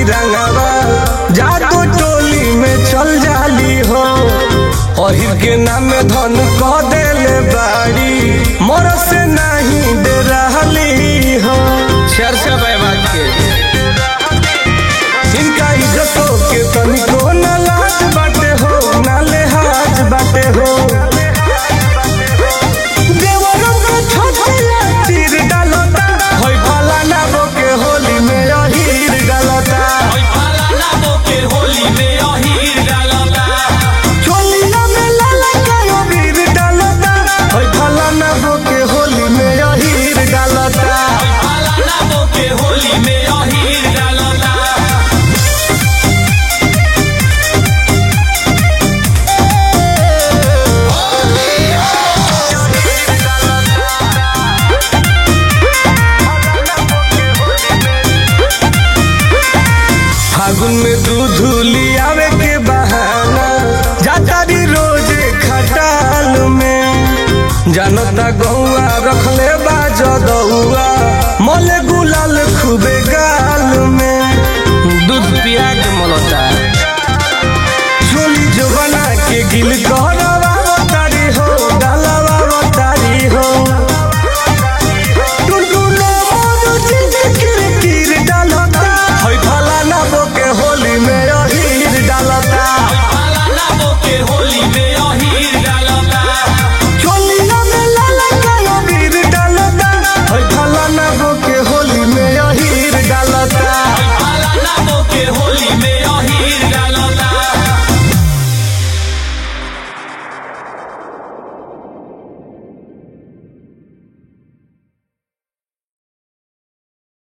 रंगवा जादू टोली में चल जाली हो अहिर के नाम धन कह देले बाड़ी मोर से नहीं दे रहली हो चर्चा बे बात के इनका इज्जतों के तनिको न लाज बाटे हो न लेहाज बाटे हो देवरों को छोटे तीर डालता होई भला ना बोके होली में अहीर डालता चोलिया में लाला का अबीर डालता होई भला ना बोके होली में अहीर डालता फागुन में दूध लियावे के बहाना जातारी रोज खटाल में जानता गौआ रखले बा जदौआ मोले गुलाल खूबे गा